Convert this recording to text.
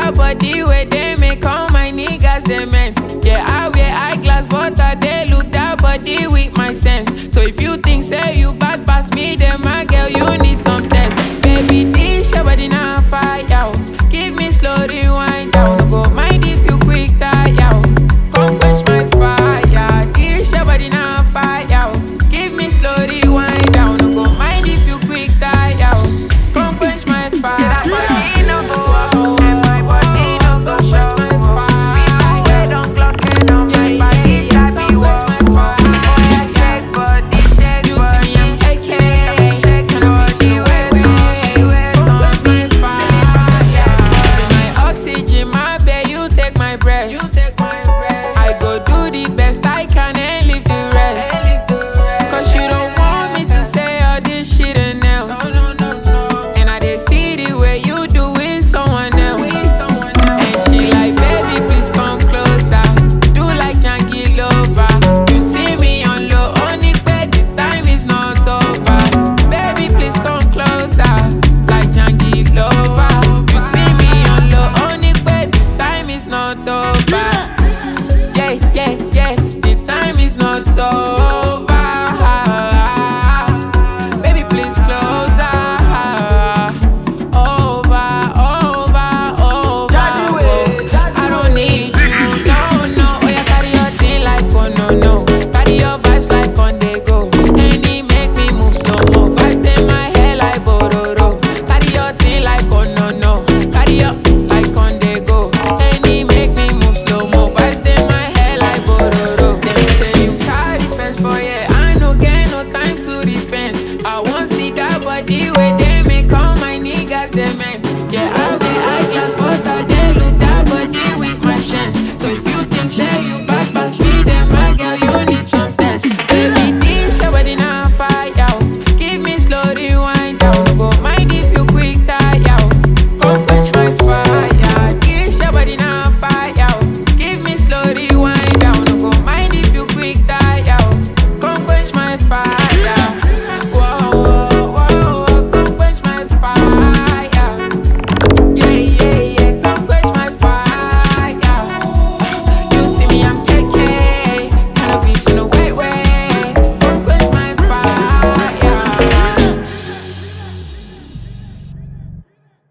that body where they make all my niggas cement. Yeah, I wear eyeglass, but I they look that body with my sense. So if you think say you bad pass me, then my girl you need some test. Baby, this your body now fire. oh. Give me slow rewind down. No go mind if you quick tire. oh. Come quench my fire. This your body now fire. oh. Give me slow rewind down. No go mind if you quick tire. oh. Come quench my fire. You see me, I'm KK. Come quench my fire. Be my oxygen, my babe, you take my breath. You take